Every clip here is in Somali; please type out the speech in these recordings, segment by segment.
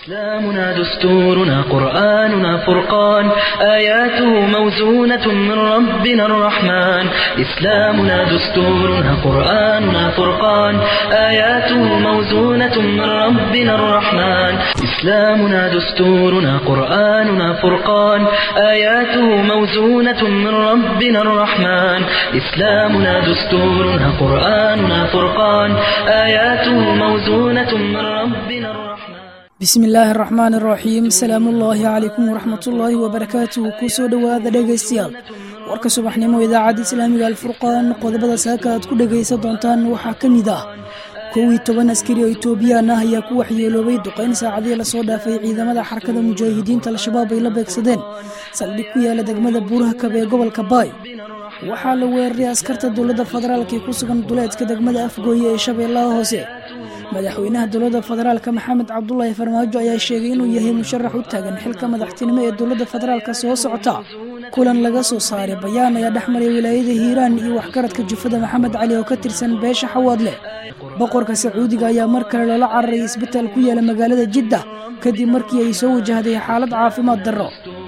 إسلامنا دستورنا قرآننا فرقان آياته موزونة من ربنا الرحمن إسلامنا دستورنا قرآننا فرقان آياته موزونة من ربنا الرحمن إسلامنا دستورنا قرآننا فرقان آياته موزونة من ربنا الرحمن إسلامنا دستورنا قرآننا فرقان آياته موزونة من ربنا الرحمن bismi illaahi araxmaan araxiim salaamuullaahi calaykum waraxmatullaahi wabarakaatuhu kusoo dhowaada dhegaystayaal warka subaxnimo idaacadda islaamiga alfurqaan qodobada saaka aad ku dhegaysan doontaan waxaa ka mid ah kow iyo toban askari oo itoobiyaan ah ayaa ku waxyeeloobay duqayn saacadii lasoo dhaafay ciidamada xarakada mujaahidiinta al-shabaab ay la beegsadeen saldhig ku yaala degmada buuraha kab ee gobolka baay waxaa la weeraray askarta dowladda federaalk ee ku sugan duleedka degmada afgooye ee shabeellaha hoose madaxweynaha dowladda federaalk maxamed cabdulaahi farmaajo ayaa sheegay inuu yahay musharax u taagan xilka madaxtinimo ee dowladda federaalk soo socota kulan laga soo saaray bayaan ayaa dhexmaray wilaayada hiiraan iyo waxgaradka jufada maxamed cali oo ka tirsan beesha xawaadle boqorka sacuudiga ayaa mar kale loola cararay isbitaal ku yaala magaalada jidda kadib markii ay soo wajahday xaalad caafimaad darro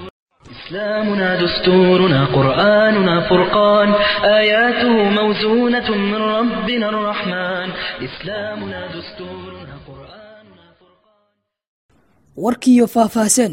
إسلامنا دستورنا قرآننا فرقان آياته موزونة من ربنا الرحمن إسلامنا دستورنا قرآننا فرقان warkiiyo faahfaahsan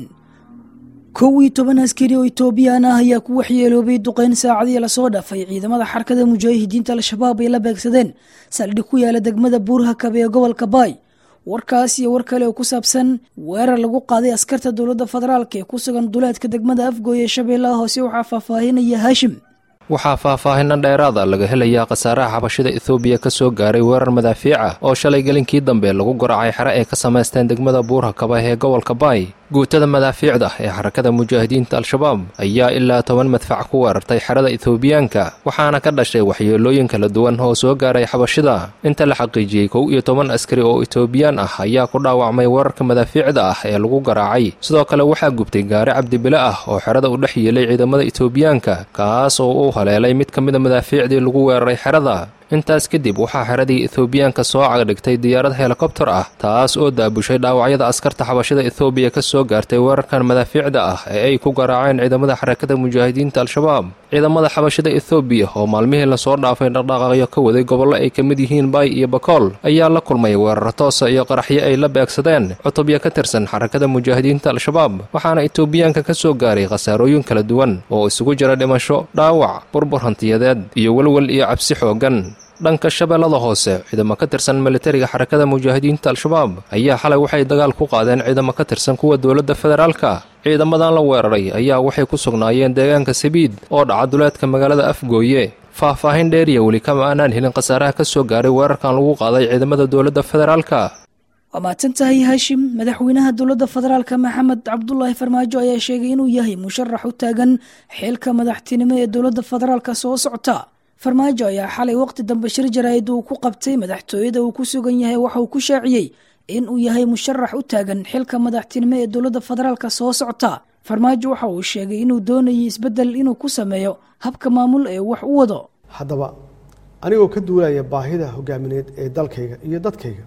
kow iyo toban askari oo itoobiyaan ah ayaa ku waxyeeloobay duqayn saacadii lasoo dhaafay ciidamada xarakada mujaahidiinta al-shabaab ay la beegsadeen saldhig ku yaala degmada buuraha kabe ee gobolka baay warkaas iyo war kale oo ku saabsan weerar lagu qaaday askarta dowladda federaalk ee ku sugan duleedka degmada afgooye ee shabeellaha hoose waxaa faahfaahinaya haashim waxaa faahfaahinno dheeraada laga helayaa khasaaraha xabashida ethoobiya ka soo gaaray weerar madaafiic ah oo shalay gelinkii dambe lagu garacay xere ay ka samaysteen degmada buurha kaba ee gobolka baay guutada madaafiicda ee xarakada mujaahidiinta al-shabaab ayaa ilaa toban madfac ku weerartay xerada ethoobiyaanka waxaana ka dhashay waxyeelooyin kala duwan oo soo gaaray xabashida inta la xaqiijiyey kow iyo toban askari oo etoobiyaan ah ayaa ku dhaawacmay weerarka madaafiicda ah ee lagu garaacay sidoo kale waxaa gubtay gaari cabdibile ah oo xerada u dhex yeelay ciidamada etoobiyaanka kaas oo u haleelay mid ka mida madaafiicdii lagu weeraray xerada intaas kadib waxaa xeradii ethoobiyaanka soo cagdhigtay diyaarad helikobtar ah taas oo daabushay dhaawacyada askarta xabashada ethoobiya ka soo gaartay weerarkan madaafiicda ah ee ay ku garaaceen ciidamada xarakada mujaahidiinta al-shabaab ciidamada xabashada ethoobiya oo maalmihii lasoo dhaafay dhaqdhaqaaqyo ka waday gobollo ay ka mid yihiin baay iyo bakool ayaa la kulmay weerar toosa iyo qaraxyo ay la beegsadeen cutubya ka tirsan xarakada mujaahidiinta al-shabaab waxaana etoobiyaanka ka soo gaaray khasaarooyin kala duwan oo isugu jira dhimasho dhaawac burbur hantiyadeed iyo welwel iyo cabsi xooggan dhanka shabeellada hoose ciidamo ka tirsan militariga xarakada mujaahidiinta al-shabaab ayaa xalay waxay dagaal ku qaadeen ciidamo ka tirsan kuwa dowladda federaalka ciidamadan la weeraray ayaa waxay ku sugnaayeen deegaanka sabiid oo dhaca duleedka magaalada afgooye faahfaahin dheeriya weli kama aanaan helin khasaaraha ka soo gaaray weerarkan lagu qaaday ciidamada dowladda federaalka waa mahadsan tahay haashim madaxweynaha dowladda federaalk maxamed cabdulaahi farmaajo ayaa sheegay inuu yahay musharax u taagan xilka madaxtinimo ee dowladda federaalk soo socota farmaajo ayaa xalay waqti dambe shir jaraa'id uu ku qabtay madaxtooyada uu ku sugan yahay waxa uu ku shaaciyey in uu yahay musharax u taagan xilka madaxtinimo ee dowladda federaalk soo socota farmaajo waxa uu sheegay inuu doonayay isbeddel inuu ku sameeyo habka maamul ee wax u wado haddaba anigoo ka duulaya baahida hogaamineed ee dalkayga iyo dadkayga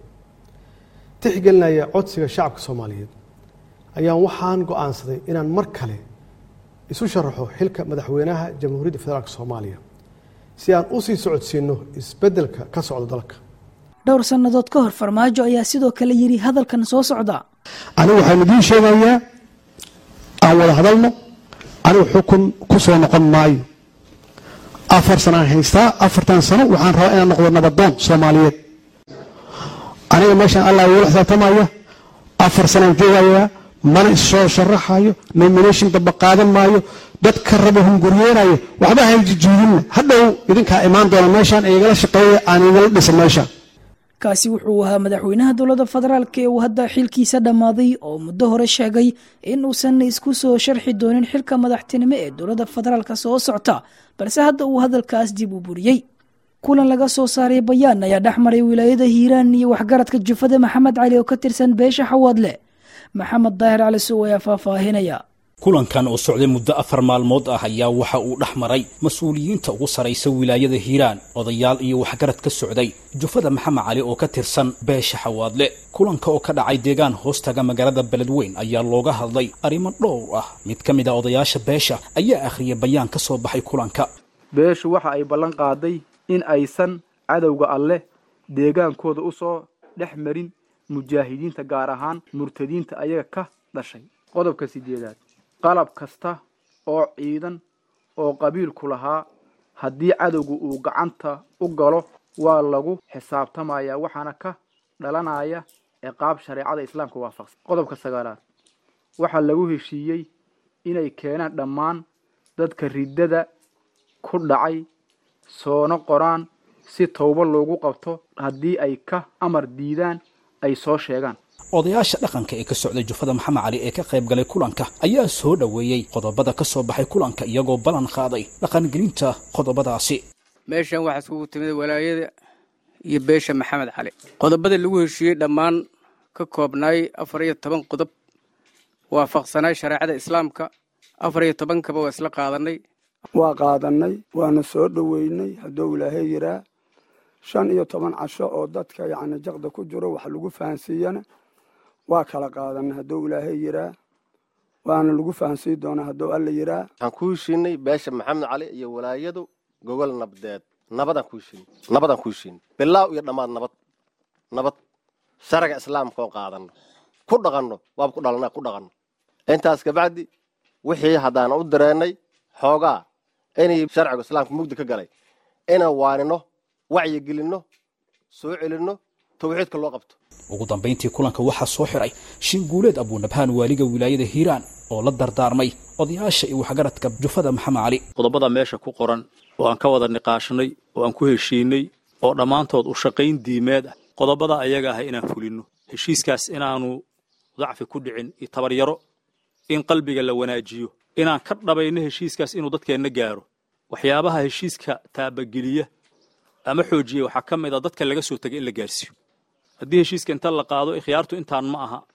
tixgelinaya codsiga shacabka soomaaliyeed ayaan waxaan go-aansaday inaan mar kale isu sharaxo xilka madaxweynaha jamhuuriyadda federaalk soomaaliya si aan u sii socodsiinno isbeddelka ka socda dalka dhowr sannadood ka hor farmaajo ayaa sidoo kale yidhi hadalkan soo socda anigu waxaan idiin sheegayaa aan wada hadalno anigu xukun ku soo noqon maayo afar sanaan haystaa afartan sano waxaan rabaa inaan noqdo nabadoon soomaaliyeed aniga meeshaan allah igula xisaabtamaya afar sanaan joogayaa mana issoo sharaxayo nomination damba qaadan maayo dadka raba hunguryeynaya waxba hayjijiidinna hadhow idinkaa imaan doona meeshaan igala shaqeeya aan igala dhisa meeshaan kaasi wuxuu ahaa madaxweynaha dowladda federaalk ee uu hadda xilkiisa dhammaaday oo muddo hore sheegay in uusan isku soo sharxi doonin xilka madaxtinimo ee dowladda federaalk soo socta balse hadda uu hadalkaas dib u buriyey kulan laga soo saaray bayaan ayaa dhex maray wilaayada hiiraan iyo waxgaradka jufada maxamed cali oo ka tirsan beesha xawaadle maxamed daahir cali sow ayaa faahfaahinaya kulankan oo socday muddo afar maalmood ah ayaa waxa uu dhex maray mas-uuliyiinta ugu saraysa wilaayada hiiraan odayaal iyo waxgarad ka socday jufada maxamed cali oo ka tirsan beesha xawaadle kulanka oo ka dhacay deegaan hoostaga magaalada beledweyn ayaa looga hadlay arrimo dhowr ah mid ka mid a odayaasha beesha ayaa akhriyay bayaan ka soo baxay kulanka beeshu waxa ay ballan qaaday in aysan cadowga alleh deegaankooda u soo dhex marin mujaahidiinta gaar ahaan murtadiinta ayaga ka dhashay qodobka sideedaad qalab kasta oo ciidan oo qabiilku lahaa haddii cadowga uu gacanta u galo waa lagu xisaabtamayaa waxaana ka dhalanaya ciqaab shareecada islaamka waafaqsan qodobka sagaalaad waxaa lagu heshiiyey inay keenaan dhammaan dadka riddada ku dhacay soona qoraan si towbo loogu qabto haddii ay ka amar diidaan ay soo sheegaan odayaasha dhaqanka ee ka socday jufada maxamed cali ee ka qayb galay kulanka ayaa soo dhoweeyey qodobada ka soo baxay kulanka iyagoo ballan qaaday dhaqangelinta qodobadaasi meeshan waxaa iskugu timid walaayada iyo beesha maxamed cali qodobada lagu heshiiyey dhammaan ka koobnaay afar iyo toban qodob waafaqsanaay shareecada islaamka afar iyo tobankaba waa isla qaadanay waa qaadannay waana soo dhoweynay hadduu ilaahay yiraa shan iyo toban casho oo dadka yacni jaqda ku jiro wax lagu fahansiiyana waa kala qaadanay hadduu ilaahay yiraa waana lagu fahansiin doonaa hadduu alla yiraa waxaan ku heshiinay beesha maxamed cali iyo walaayadu gogol nabdeed nabadaan ku heshiinay nabadaan ku heshiinay bilaaw iyo dhammaad nabad nabad sharciga islaamka oo qaadanno ku dhaqanno waaba ku dhalana ku dhaqanno intaas kabacdi wixii haddaan u direennay xoogaa inay sharciga islaamka mugdi ka galay inaan waanino wacyigelinno soo celinno tawxiidka loo qabto ugu dambayntii kulanka waxaa soo xiray shinguuleed abuunabhaan waaliga wilaayada hiiraan oo la dardaarmay odayaasha iyo waxgaradka jufada maxamed cali qodobada meesha ku qoran oo aan ka wada niqaashnay oo aan ku heshiinay oo dhammaantood u shaqayn diimeed ah qodobada ayaga ah inaan fulinno heshiiskaas inaanu dacfi ku dhicin iyo tabaryaro in qalbiga la wanaajiyo inaan ka dhabayno heshiiskaas inuu dadkeenna gaaro waxyaabaha heshiiska taabageliya ama xoojiya waxaa ka mid a dadka laga soo tegay in la gaarsiiyo haddii heshiiska inta la qaado ikhyaartu intaan ma aha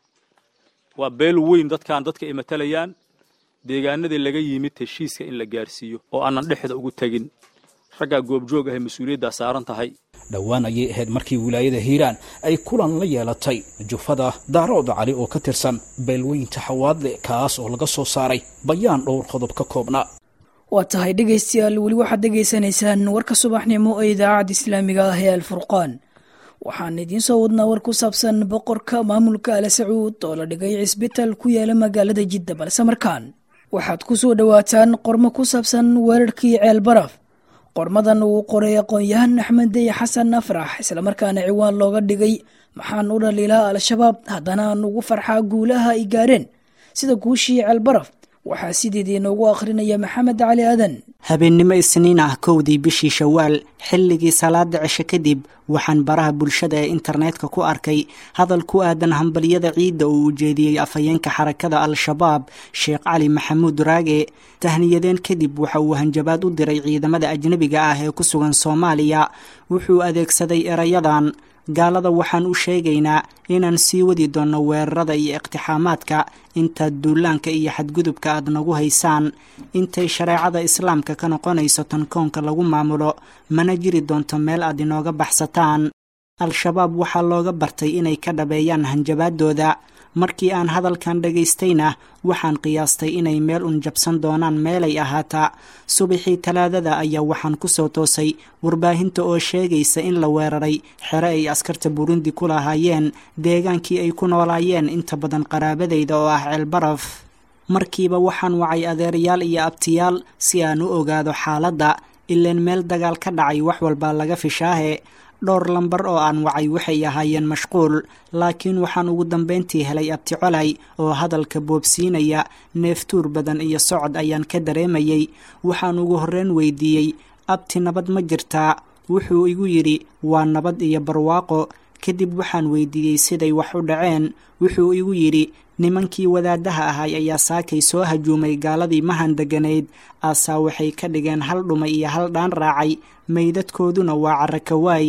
waa beel weyn dadkan dadka ay matalayaan deegaanadii laga yimid heshiiska in la gaarsiiyo oo aanan dhexda ugu tegin raggaa goobjoog ahay mas-uuliyaddaa saaran tahay dhowaan ayay ahayd markii wilaayada hiiraan ay kulan la yeelatay jufada daarooda cali oo ka tirsan beelweynta xawaadle kaas oo laga soo saaray bayaan dhowr qodob ka koobnaa waa tahay dhegaystayaal weli waxaad dhegaysanaysaan warka subaxnimo ee idaacadda islaamiga ah ee alfurqaan waxaan idiin soo wadnaa war ku saabsan boqorka maamulka ala sacuud oo la dhigay cisbitaal ku yaala magaalada jidda balse markaan waxaad ku soo dhowaataan qormo ku saabsan weerarkii ceel baraf qormadan uu qoray aqoon-yahan axmed dey xasan afrax islamarkaana ciwaan looga dhigay maxaan u dhaliilaa al-shabaab haddana aan ugu farxaa guulaha ay gaareen sida guushii ceel baraf waxaa sideedii noogu akhrinaya maxamed cali aadan habeennimo isniin ah kowdii bishii shawaal xilligii salaada cisho kadib waxaan baraha bulshada ee internetka ku arkay hadal ku aadan hambalyada ciidda oo uu jeediyey afhayeenka xarakada al-shabaab sheekh cali maxamuud raage tahniyadeen kadib waxa uu hanjabaad u diray ciidamada ajnebiga ah ee ku sugan soomaaliya wuxuu adeegsaday erayadan gaalada waxaan u sheegaynaa inaan sii wadi doonno weerarada iyo iqtixaamaadka intaad duulaanka iyo xadgudubka aad nagu haysaan intay shareecada islaamka ka noqonayso tan koonka lagu maamulo mana jiri doonto meel aad inooga baxsataan al-shabaab waxaa looga bartay inay ka dhabeeyaan hanjabaadooda markii aan hadalkan dhagaystayna waxaan qiyaastay inay meel un jabsan doonaan meelay ahaataa subaxii talaadada ayaa waxaan ku soo toosay warbaahinta oo sheegaysa in la weeraray xere ay askarta burundi ku lahaayeen deegaankii ay ku noolaayeen inta badan qaraabadayda oo ah ceelbaraf markiiba waxaan wacay adeerayaal iyo abtiyaal si aan u ogaado xaaladda ileen meel dagaal ka dhacay wax walbaa laga fishaahe dhowr lambar oo aan wacay waxay ahaayeen mashquul laakiin waxaan ugu dambayntii helay abti colay oo hadalka boobsiinaya neeftuur badan iyo socod ayaan ka dareemayey waxaan ugu horreyn weydiiyey abti nabad ma jirtaa wuxuu igu yidhi waa nabad iyo barwaaqo kadib waxaan weydiiyey siday wax u dhaceen wuxuu igu yidhi nimankii wadaadaha ahay ayaa saakay soo hajuumay gaaladii mahan deganayd aasaa waxay ka dhigeen hal dhumay iyo hal dhaan raacay meydadkooduna waa carakawaay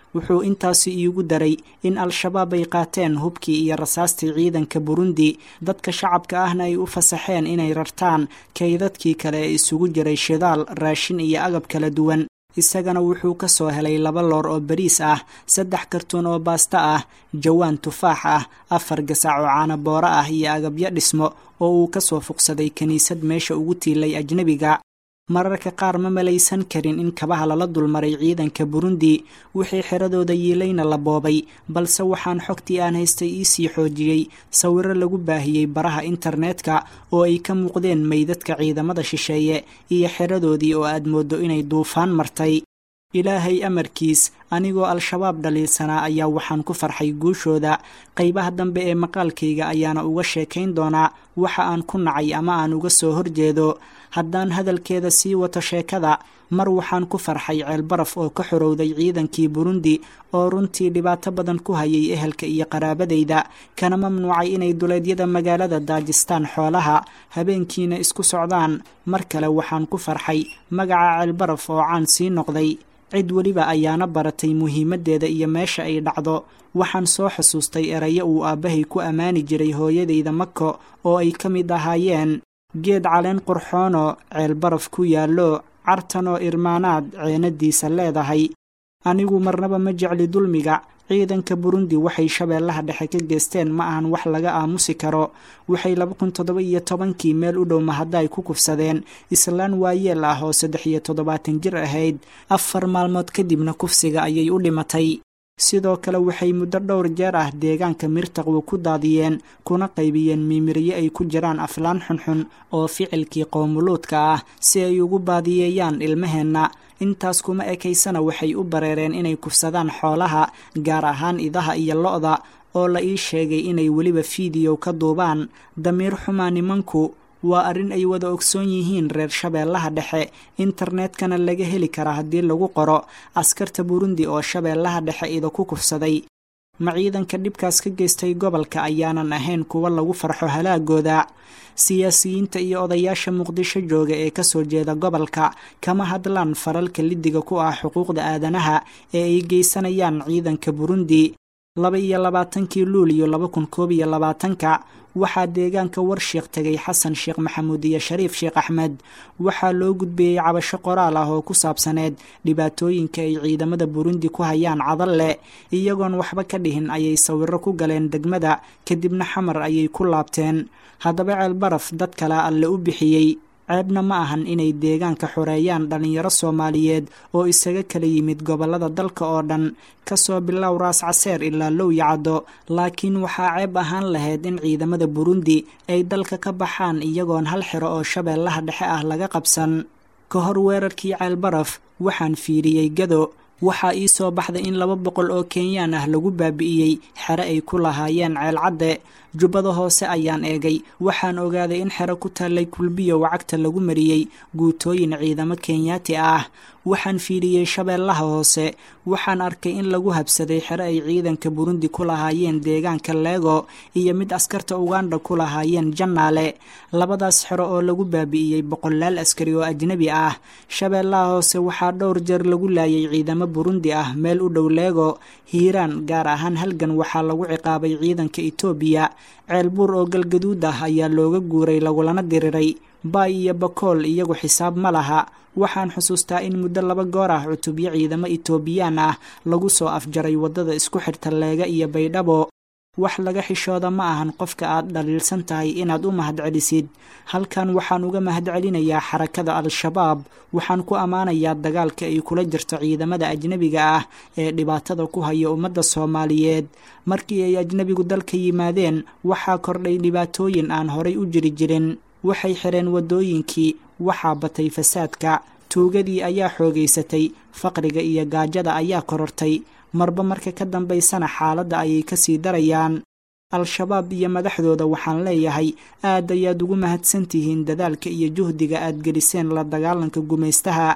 wuxuu intaasi iigu daray in al-shabaab ay qaateen hubkii iyo rasaastii ciidanka burundi dadka shacabka ahna ay u fasaxeen inay rartaan kaydadkii kale ee isugu jiray shidaal raashin iyo agab kala duwan isagana wuxuu ka soo helay laba loor oo bariis ah saddex kartuun oo baasta ah jawaan tufaax ah afar gasac oo caanabooro ah iyo agabyo dhismo oo uu ka soo fuqsaday kiniisad meesha ugu tiilay ajnebiga mararka qaar ma malaysan karin in kabaha lala dulmaray ciidanka burundi wixii xiradooda yiilayna la boobay balse waxaan xogtii aan haystay iisii xoojiyey sawiro lagu baahiyey baraha internetka oo ay ka muuqdeen meydadka ciidamada shisheeye iyo xiradoodii oo aad mooddo inay duufaan martay ilaahay amarkiis anigoo al-shabaab dhaliilsanaa ayaa waxaan ku farxay guushooda qaybaha dambe ee maqaalkayga ayaana uga sheekayn doonaa waxa aan ku nacay ama aan uga soo horjeedo haddaan hadalkeeda sii wato sheekada mar waxaan ku farxay ceelbaraf oo ka xorowday ciidankii burundi oo runtii dhibaato badan ku hayay ehelka iyo qaraabadayda kana mamnuucay inay duleedyada magaalada daajistaan xoolaha habeenkiina isku socdaan mar kale waxaan ku farxay magaca ceelbaraf oo caan sii noqday cid weliba ayaana baratay muhiimaddeeda iyo meesha ay dhacdo waxaan soo xusuustay erayo uu aabbahay ku ammaani jiray hooyadayda mako oo ay ka mid ahaayeen geed caleen qurxoonoo ceelbaraf ku yaallo cartanoo irmaanaad ceenadiisa leedahay anigu marnaba ma jecli dulmiga ciidanka burundi waxay shabeellaha dhexe ka geesteen ma ahan wax laga aamusi karo waxay laba kun toddoba iyo tobankii meel u dhow mahaddaay ku kufsadeen islaan waayeel ah oo saddex iyo toddobaatan jir ahayd afar maalmood kadibna kufsiga ayay u dhimatay sidoo kale waxay muddo dhowr jeer ah deegaanka mirtaqwu ku daadiyeen kuna qaybiyeen miimiryo ay ku jiraan aflaan xunxun oo ficilkii qoomuluudka ah si ay ugu baadiyeeyaan ilmaheenna intaas kuma ekaysana waxay u bareereen inay kufsadaan xoolaha gaar ahaan idaha iyo lo-da oo la ii sheegay inay weliba fiidiyow ka duubaan damiir xumaa nimanku waa arrin ay wada ogsoon yihiin reer shabeellaha dhexe internetkana laga heli karaa haddii lagu qoro askarta burundi oo shabeellaha dhexe ida ku kufsaday ma ciidanka dhibkaas ka geystay gobolka ayaanan ahayn kuwa lagu farxo halaagooda siyaasiyiinta iyo odayaasha muqdisho jooga ee kasoo jeeda gobolka kama hadlaan faralka lidiga ku ah xuquuqda aadanaha ee ay geysanayaan ciidanka burundi laba iyo labaatankii luuliyo laba kun koob iyo labaatanka waxaa deegaanka warshiiq tegay xasan sheekh maxamuud iyo shariif sheekh axmed waxaa loo gudbiyey cabasho qoraal ah oo ku saabsaneed dhibaatooyinka ay ciidamada burundi ku hayaan cadalle iyagoon waxba ka dhihin ayay sawiro ku galeen degmada kadibna xamar ayay ku laabteen haddaba ceelbaraf dad kale alle u bixiyey ceebna ma ahan inay deegaanka xoreeyaan dhallinyaro soomaaliyeed oo isaga kala yimid gobollada dalka oo dhan kasoo bilow raas caseer ilaa low yacaddo laakiin waxaa ceeb ahaan lahayd in ciidamada burundi ay dalka ka baxaan iyagoon hal xiro oo shabeellaha dhexe ah laga qabsan ka hor weerarkii ceelbaraf waxaan fiiriyey gado waxaa ii soo baxday in laba boqol oo kenyaan ah lagu baabi'iyey xero ay ku lahaayeen ceelcadde jubbada hoose ayaan eegay waxaan ogaaday in xero ku taallay kulbiyo wacagta lagu mariyey guutooyin ciidamo kenyaati ah waxaan fiiriyey shabeellaha hoose waxaan arkay in lagu habsaday xero ay ciidanka burundi ku lahaayeen deegaanka leego iyo mid askarta uganda ku lahaayeen jannaale labadaas xero oo lagu baabi'iyey boqolaal askari oo ajnebi ah shabeellaha hoose waxaa dhowr jeer lagu laayay ciidamo burundi ah meel u dhow leego hiiraan gaar ahaan halgan waxaa lagu ciqaabay ciidanka etoobiya ceelbuur oo galgaduud ah ayaa looga guuray lagulana diriray baay iyo bakool iyagu xisaab ma laha waxaan xusuustaa in muddo laba goor ah cutubyo ciidamo etoobiyaan ah lagu soo afjaray waddada isku xirta leega iyo baydhabo wax laga xishooda ma ahan qofka aad dhaliilsan tahay inaad u mahadcelisid halkan waxaan uga mahadcelinayaa xarakada al-shabaab waxaan ku ammaanayaa dagaalka ay kula jirto ciidamada ajnebiga ah ee dhibaatada ku haya ummadda soomaaliyeed markii ay ajnebigu dalka yimaadeen waxaa kordhay dhibaatooyin aan horay u jiri jirin waxay xireen waddooyinkii waxaa batay fasaadka tuugadii ayaa xoogaysatay faqriga iyo gaajada ayaa korortay marba marka ka dambaysana xaaladda ayay ka sii darayaan al-shabaab iyo madaxdooda waxaan leeyahay aad ayaad ugu mahadsan tihiin dadaalka iyo juhdiga aad geliseen la dagaalanka gumaystaha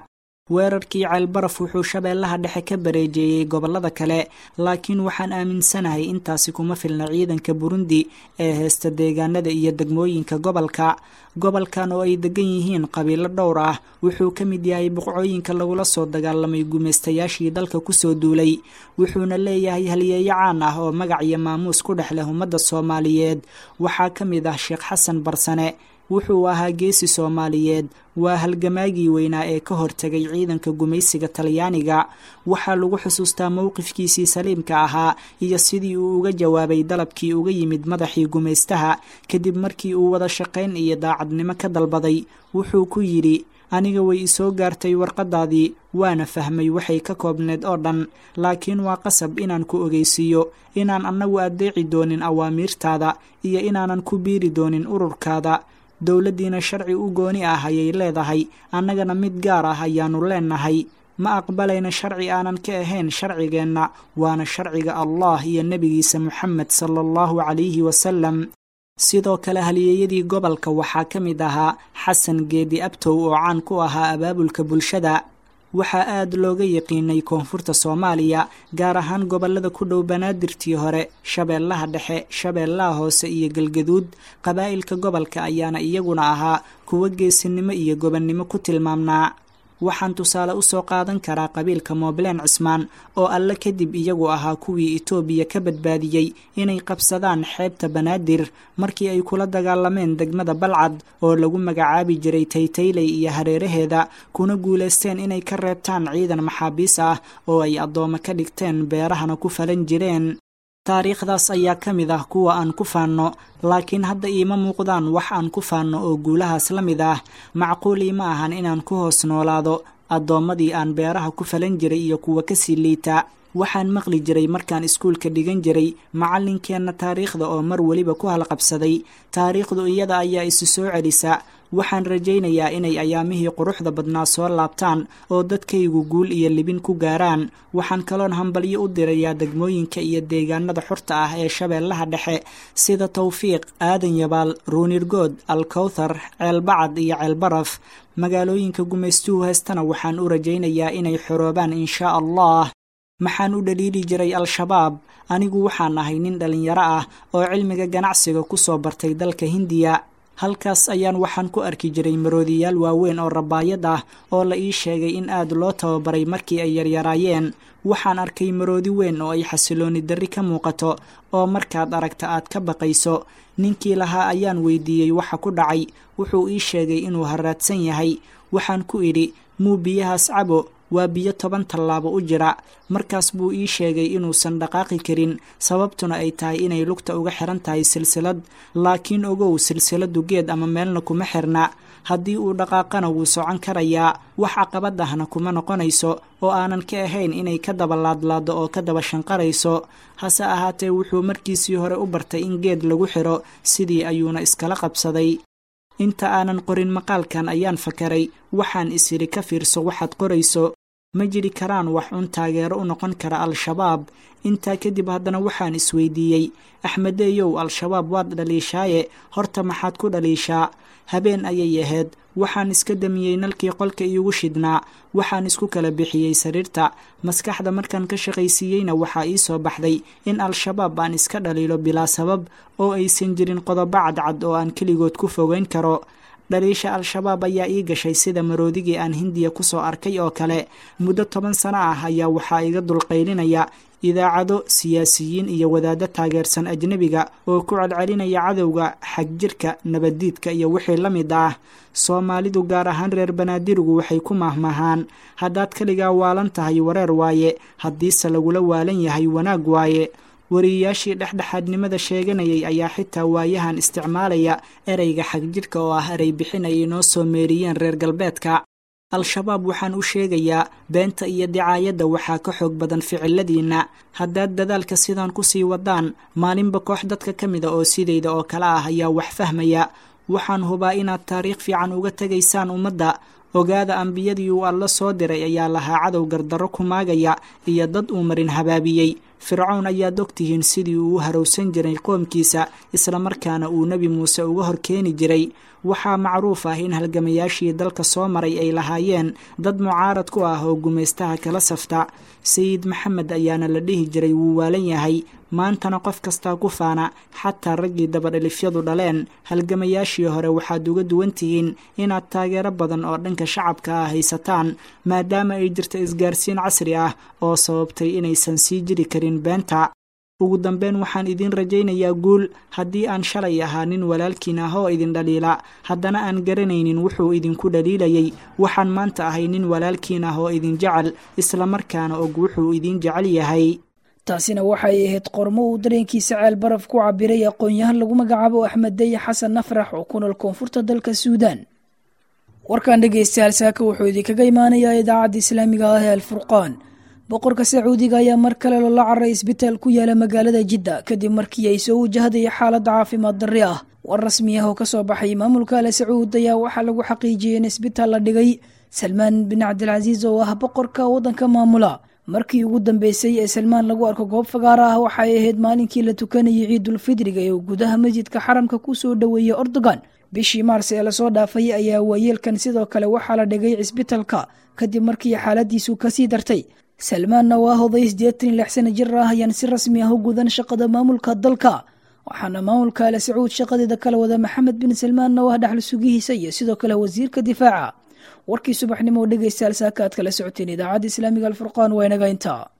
weerarkii ceelbaraf wuxuu shabeellaha dhexe ka bareejeeyey gobollada kale laakiin waxaan aaminsanahay intaasi kuma filna ciidanka burundi ee heesta deegaanada iyo degmooyinka gobolka gobolkan oo ay degan yihiin qabiilo dhowr ah wuxuu ka mid yahay boqcooyinka lagula soo dagaalamay gumaystayaashii dalka kusoo duulay wuxuuna leeyahay halyeeyo caan ah oo magac iyo maamuus ku dhex leh ummadda soomaaliyeed waxaa ka mid ah sheekh xasan barsane wuxuu ahaa geesi soomaaliyeed waa halgamaagii weynaa ee ka hortegay ciidanka gumaysiga talyaaniga waxaa lagu xusuustaa mowqifkiisii saliimka ahaa iyo sidii uu uga jawaabay dalabkii uga yimid madaxii gumaystaha kadib markii uu wada shaqayn iyo daacadnimo ka dalbaday wuxuu ku yidhi aniga way isoo gaartay warqadaadii waana fahmay waxay ka koobneed oo dhan laakiin waa qasab inaan ku ogeysiiyo inaan annagu addeeci doonin awaamiirtaada iyo inaanan ku biiri doonin ururkaada dowladdiina sharci u gooni ah ayay leedahay annagana mid gaar ah ayaannu leenahay ma aqbalayna sharci aanan ka ahayn sharcigeenna waana sharciga allah iyo nebigiisa moxamed sala allahu calayhi wasalam sidoo kale halyeeyadii gobolka waxaa ka mid ahaa xasan geedi abtow oo caan ku ahaa abaabulka bulshada waxaa aad looga yaqiinay koonfurta soomaaliya gaar ahaan gobollada ku dhow banaadirtii hore shabeellaha dhexe shabeellaha hoose iyo galgaduud qabaa'ilka gobolka ayaana iyaguna ahaa kuwo geesinimo iyo gobonnimo ku tilmaamnaa waxaan tusaale usoo qaadan karaa qabiilka moobleen cismaan oo alle kadib iyagu ahaa kuwii itoobiya ka badbaadiyey inay qabsadaan xeebta banaadir markii ay kula dagaalameen degmada balcad oo lagu magacaabi jiray taytayley iyo hareeraheeda kuna guulaysteen inay ka reebtaan ciidan maxaabiis ah oo ay addoommo ka dhigteen beerahana ku falan jireen taariikhdaas ayaa ka mid ah kuwa aan ku faanno laakiin hadda iima muuqdaan wax aan ku faanno oo guulahaas la mid ah macquul iima ahan inaan ku hoos noolaado addoommadii aan beeraha ku falan jiray iyo kuwa kasii liita waxaan maqli jiray markaan iskuulka dhigan jiray macallinkeenna taariikhda oo mar weliba ku halqabsaday taariikhdu iyada ayaa isu soo celisa waxaan rajaynayaa inay ayaamihii quruxda badnaa soo laabtaan oo dadkaygu guul iyo libin ku gaaraan waxaan kaloon hambalyo u dirayaa degmooyinka iyo deegaanada xurta ah ee shabeellaha dhexe sida tawfiiq aadan yabaal ruunirgood alkowthar ceelbacad iyo ceelbaraf magaalooyinka gumaystuhu heestana waxaan u rajaynayaa inay xoroobaan inshaa allah maxaan u dhaliili jiray al-shabaab anigu waxaan ahay nin dhallinyaro ah oo cilmiga ganacsiga ku soo bartay dalka hindiya halkaas ayaan waxaan ku arki jiray maroodiyaal waaweyn oo rabaayad ah oo la ii sheegay in aad loo tababaray markii ay yaryaraayeen waxaan arkay maroodi weyn oo ay xasilooni darri ka muuqato oo markaad aragta aad ka baqayso ninkii lahaa ayaan weydiiyey waxa ku dhacay wuxuu ii sheegay inuu haraadsan yahay waxaan ku idhi muu biyahaas cabo waa biyo toban tallaabo u jira markaas buu ii sheegay inuusan dhaqaaqi karin sababtuna ay tahay inay lugta uga xiran tahay silsilad laakiin ogow silsiladu geed ama meelna kuma xirna haddii uu dhaqaaqana wuu socon karayaa wax caqabad ahna kuma noqonayso oo aanan ka ahayn inay ka daba laadlaado oo ka daba shanqarayso hase ahaatee wuxuu markiisii hore u bartay in geed lagu xiro sidii ayuuna iskala qabsaday inta aanan qorin maqaalkan ayaan fakaray waxaan isidhi ka fiirso waxaad qorayso ma jiri karaan wax un taageero u noqon kara al-shabaab intaa kadib haddana waxaan isweydiiyey axmedeeyow al-shabaab waad dhaliishaaye horta maxaad ku dhaliishaa habeen ayay ahayd waxaan iska damiyey nalkii qolka iigu shidhnaa waxaan isku kala bixiyey sariirta maskaxda markaan ka shaqaysiiyeyna waxaa ii soo baxday in al-shabaab aan iska dhaliilo bilaa sabab oo aysan jirin qodobo cadcad oo aan keligood ku fogeyn karo dhaliisha al-shabaab ayaa ii gashay sida maroodigii aan hindiya kusoo arkay oo kale muddo toban sano ah ayaa waxaa iga dulqaylinaya idaacado siyaasiyiin iyo wadaaddo taageersan ajnebiga oo ku celcelinaya cadowga xagjirka nabaddiidka iyo wixii la mid ah soomaalidu gaar ahaan reer banaadirigu waxay ku mahmahaan haddaad keligaa waalan tahay wareer waaye haddiise lagula waalan yahay wanaag waaye wariyayaashii dhexdhexaadnimada sheeganayay ayaa xitaa waayahan isticmaalaya ereyga xagjirhka oo ah erey bixin ay inoo soo meeriyeen reer galbeedka al-shabaab waxaan u sheegayaa beenta iyo dicaayadda waxaa ka xoog badan ficiladiinna haddaad dadaalka sidaan kusii wadaan maalinba koox dadka ka mida oo sidayda oo kale ah ayaa wax fahmaya waxaan hubaa inaad taariikh fiican uga tegaysaan ummadda ogaada ambiyadii uu alla soo diray ayaa lahaa cadow gardarro ku maagaya iyo dad uu marin habaabiyey fircown ayaad ogtihiin sidii uu u harowsan jiray qoomkiisa islamarkaana uu nebi muuse uga hor keeni jiray waxaa macruuf ah in halgamayaashii dalka soo maray ay lahaayeen dad mucaarad ku ah oo gumaystaha kala safta sayid maxamed ayaana la dhihi jiray wuu waalan yahay maantana qof kastaa ku faana xataa raggii dabadhalifyadu dhaleen halgamayaashii hore waxaad uga duwan tihiin inaad taageero badan oo dhanka shacabka ah haysataan maadaama ay jirto isgaarsiin casri ah oo sababtay inaysan sii jiri karin beenta ugu dambeyn waxaan idiin rajaynayaa guul haddii aan shalay ahaa nin walaalkiin ah oo idin dhaliila haddana aan garanaynin wuxuu idinku dhaliilayay waxaan maanta ahay nin walaalkiin ah oo idin jecel islamarkaana og wuxuu idin jecel yahay taasina waxay ahayd qormo uu dareenkiisa ceel baraf ku cabiray aqoon-yahan lagu magacaabo axmed daye xasan nafrax oo ku nool koonfurta dalka suudaan warkan dhegeystayaal saaka wuxuu idinkaga imaanayaa idaacadda islaamiga ah ee alfurqaan boqorka sacuudiga ayaa mar kale loola caray isbitaal ku yaala magaalada jidda kadib markii ay soo wajahday xaalada caafimaad darri ah war rasmi ah oo kasoo baxay maamulka ale sacuud ayaa waxaa lagu xaqiijiyey in isbitaal la dhigay salmaan bin cabdilcasiis oo ah boqorka waddanka maamula markii ugu dambeysay ee salmaan lagu arko goob fagaara ah waxay ahayd maalinkii la tukanayay ciidulfidriga ee uu gudaha masjidka xaramka ku soo dhoweeyey ordogan bishii maars ee lasoo dhaafay ayaa waayeelkan sidoo kale waxaa la dhigay cisbitalka kadib markii xaaladiisu kasii dartay salmaanna waa hoday siddeetan iyo lix sana jir ah ayaan si rasmi ah u gudan shaqada maamulka dalka waxaana maamulka ale sacuud shaqadeeda kala wada maxamed bin salmaanna oo ah dhaxal sugihiisa iyo sidoo kale wasiirka difaaca warkii subaxnimo oo dhegeystayaal saaka aad kala socoteen idaacadda islaamiga alfurqaan waa inaga intaa